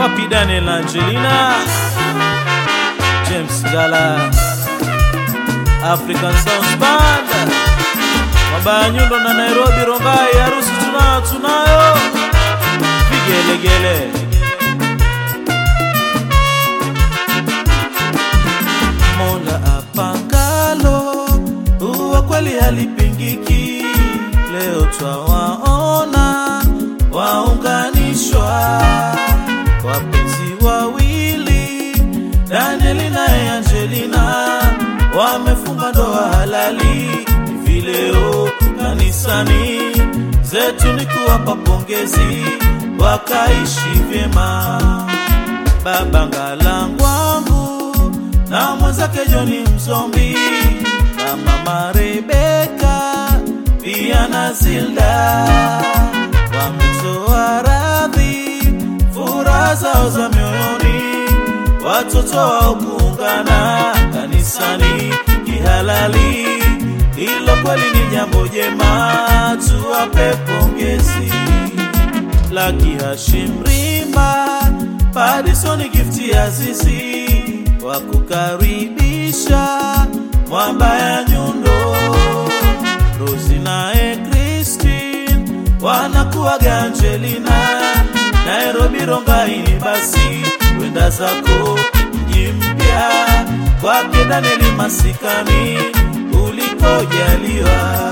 wapi Daniel na Angelina, James Gala, African Sounds Band, Mabaya Nyundo na Nairobi Rongai, harusi tunayo tunayo, vigelegele Mola apangalo huwa kweli halipingiki. Leo twawaona waunganishwa wapenzi wawili, Danieli naye Angelina wamefunga ndoa halali hivi leo kanisani. Zetu ni kuwapa pongezi, wakaishi vyema. Baba Ngalangwangu na mwenzake Joni Mzombi na mama Rebeka pia na Zilda wametoa radhi furaha zao za mioyoni, watoto wao kuungana kanisani kihalali. Hilo kweli ni jambo jema, tuwape pongezi. Laki Hashim Rimba, Padisoni gifti Azizi wa kukaribisha mwamba ya nyundo, Rosi naye Christine wanakuwaga Angelina, Nairobi Rongaini, basi wenda zako mji mpya kwake Danieli masikani ulikojaliwa.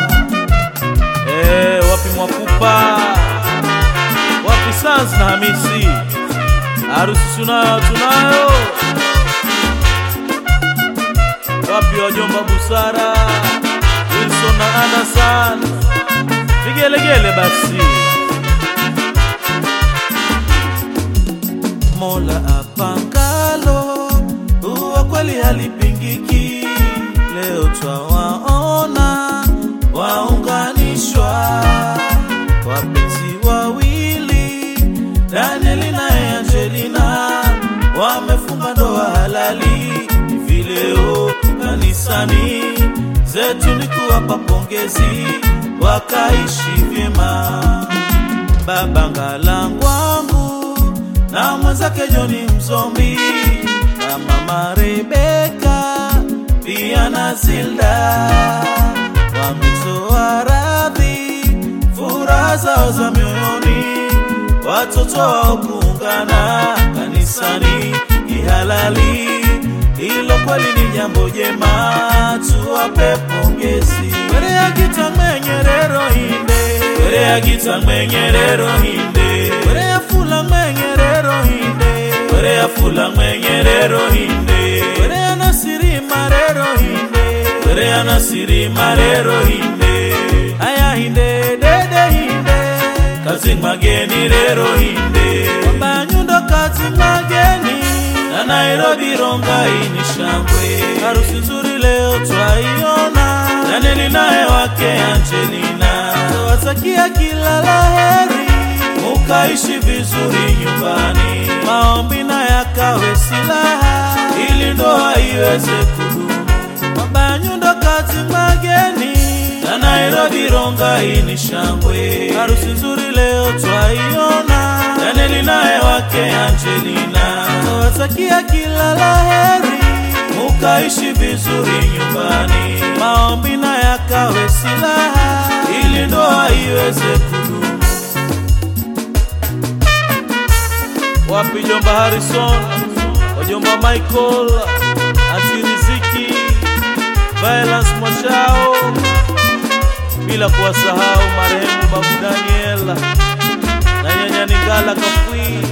Eh, wapi Mwakupa, wapi Sans na Hamisi, harusi tunayo tunayo. Wapi wajomba Busara, Wilson na Anderson, vigelegele basi. Mola apangalo huwa kweli halipingiki. Leo twawaona waunganishwa wapenzi wawili, Danieli naye Angelina wamefunga ndoa halali hivi leo kanisani. Zetu ni kuwapa pongezi, wakaishi vyema. Baba Ngalangwangu na mwenzake Joni Mzombi na mama Rebeka pia na Zilda wametoa radhi furaha zao za mioyoni, watoto wao kuungana kanisani kihalali. Hilo kweli ni jambo jema, tuwape pongezi. Were ya gita mwenyerero hinde, were ya gita mwenyerero hinde, were ya fula mwenyerero hinde, were ya fula mwenyerero hinde, were ya nasiri marero hinde, were ya nasiri marero hinde, aya hinde dede hinde, kazi mageni rero hinde, kwamba nyundo kazi mageni na Nairobi Rongai ni shangwe, harusi nzuri leo twaiona, Danieli naye wake Angelina, tawatakia kila laheri, mukaishi vizuri nyumbani, maombi na yakawe silaha, ili ndoa iweze kudumu. Baba nyundo kazi mageni na Nairobi Rongai ni shangwe, harusi nzuri leo twaiona, Danieli naye wake Angelina, tawatakia kila laheri, mukaishi vizuri nyumbani, maombi na yakawe silaha, ili ndoa iweze kudumu. Wapi jomba Harrison, wajomba Michael, anti Riziki, Violence Mwashao, bila kuwasahau marehemu babu Daniel na nyanya Ningala Kafui.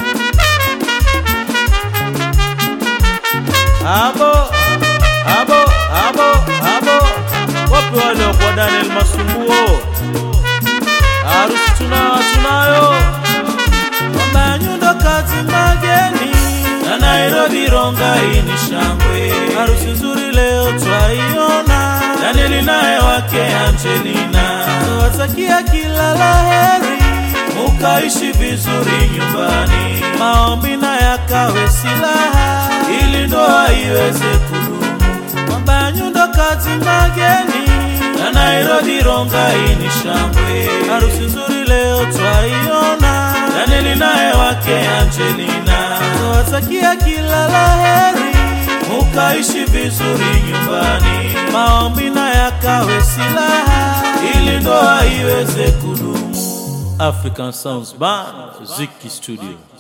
Abo, abo, abo, abo, wapi wale wa kwa Daniel Masumbuo? Harusi tunayo tunayo, mama nyundo kazi mageni na Nairobi Rongai ni shangwe, harusi nzuri leo twaiona, Danieli naye wake Angelina, tawatakia kila laheri, mukaishi vizuri nyumbani, maombi na yakawe silaha, ili ndoa iweze kudumu. Kwamba nyundo kazi mageni na Nairobi Rongai ni shangwe, harusi nzuri leo twaiona, Danieli naye wake Angelina, nawatakia kila laheri, mukaishi vizuri nyumbani, maombi na yakawe silaha, ili ndoa iweze kudumu. African Sounds Band, Ziki Studio.